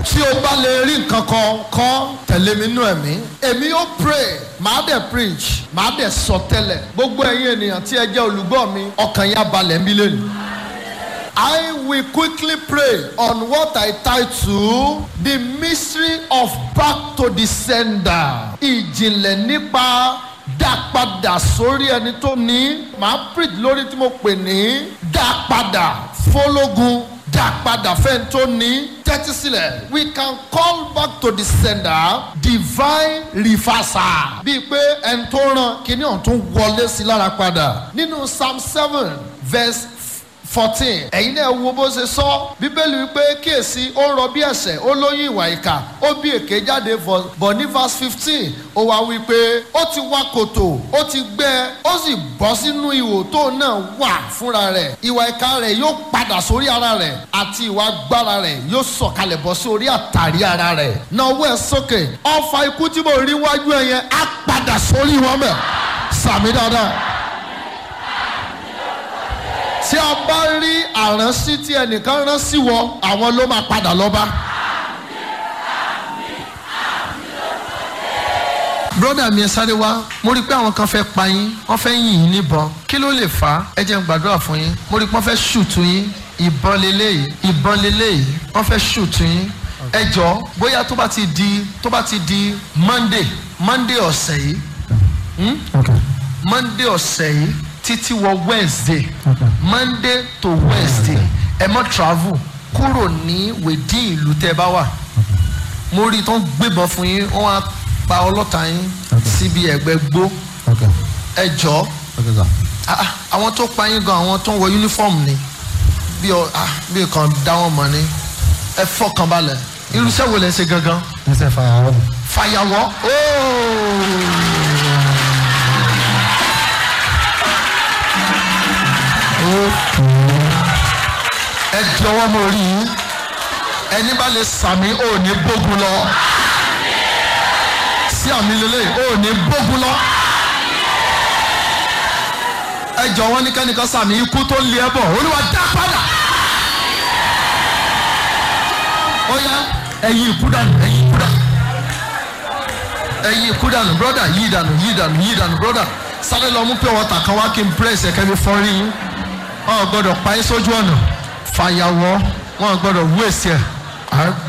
tí o bá lè rí nǹkan kan kọ́ tẹ̀lé mi nú ẹ̀mí èmi yóò pray màá dẹ̀ preach màá dẹ̀ sọ tẹ́lẹ̀ gbogbo ẹ̀yin ènìyàn tí ẹ jẹ́ olùgbọ́ mi ọkàn yín á balẹ̀ ń bí lónìí. I will quickly pray on what I title the mystery of back to the sender. Ìjìnlẹ̀ nípa dá padà sórí ẹni tó ní. Màá preach lórí tí mo pè ní dá padà fólógun dá padà fẹ́ni tó ní. Tẹ́tí sílẹ̀. We can call back to the sender divine reversal. Bíi pé ẹni tó ràn kíní ọ̀hún tún wọlé sí lára padà. Nínú Psalm seven verse fourteen ẹ̀yin náà wo bó ṣe sọ bíbélì wípé kíyèsí ó ń rọ bí ẹ̀ṣẹ̀ ó lóyún ìwà ìkà ó bí èké jáde bọ̀ ní verse fifteen ó wá wípé ó ti wá kòtò ó ti gbẹ ó sì bọ́ sínú ihò tó náà wà fúnra rẹ̀ ìwà ìkà rẹ̀ yóò padà sórí ara rẹ̀ àti ìwà agbára rẹ̀ yóò sọ̀kalẹ̀ bọ́ sí orí àtàrí ara rẹ̀ náà owó ẹ̀ sókè ọfà ikú tí mo rí wájú ẹ̀ yẹn á padà sórí wọn bẹ̀ sàmì dáadáa tí a bá rí àránsí tí ẹnìkan rán sí wọ àwọn ló máa padà lọ bá. broda mi ẹ sáré wá mo rí i pé àwọn kan fẹ́ pa yín wọ́n fẹ́ yìn yín níbọn kí ló lè fà á ẹ jẹ́ n gbàdúrà fún yín mo rí i pé wọ́n fẹ́ ṣùtù yín ìbọn leléyìí ìbọn leléyìí wọ́n fẹ́ ṣùtù yín ẹ jọ bóyá tó bá ti di tó bá ti di monday monday ọ̀sẹ̀ yìí hmm? Okay. monday ọ̀sẹ̀ yìí títí wọ wednesday Okay. monday to wednesday ẹ mọ travel kúrò ní wèdí ìlú tẹ bá wà mo rí i tó ń gbébọn fún yín wọn á pa ọlọ́ta yín Okay. síbi ẹ̀gbẹ́ gbó Okay. ẹ jọ Okay, sir. ah, àwọn tó pa yín gan àwọn tó ń wọ uniform ni bí ọ ah, bí kan dá wọn mọ̀ ni ẹ fọkàn balẹ̀ irúṣẹ́ wo lẹ ṣe gangan This is fire. fàyàwọ́ ooo. ẹ di ọwọ́ mọ́ orí yín ẹni bá lè sàmì ò ní bógun lọ sí àmì lélẹ̀ ò ní bógun lọ ẹ jọ wọn ní kẹ́nìkan sàmì ikú tó ń lé ẹ bọ̀ olúwa dá padà ó yá ẹ̀yin ikú dànù ẹ̀yin ikú dànù ẹ̀yin ikú dànù brọ́dà yí dànù yí dànù yí dànù brọ́dà sáré lọ mú pure water kan wá kí n press ẹ̀kẹ́ mi fọ́ rí yín wọn ò gbọ́dọ̀ pa yín sójú ọ̀nà fàyàwọ́ wọn ò gbọ́dọ̀ wú èsì ẹ̀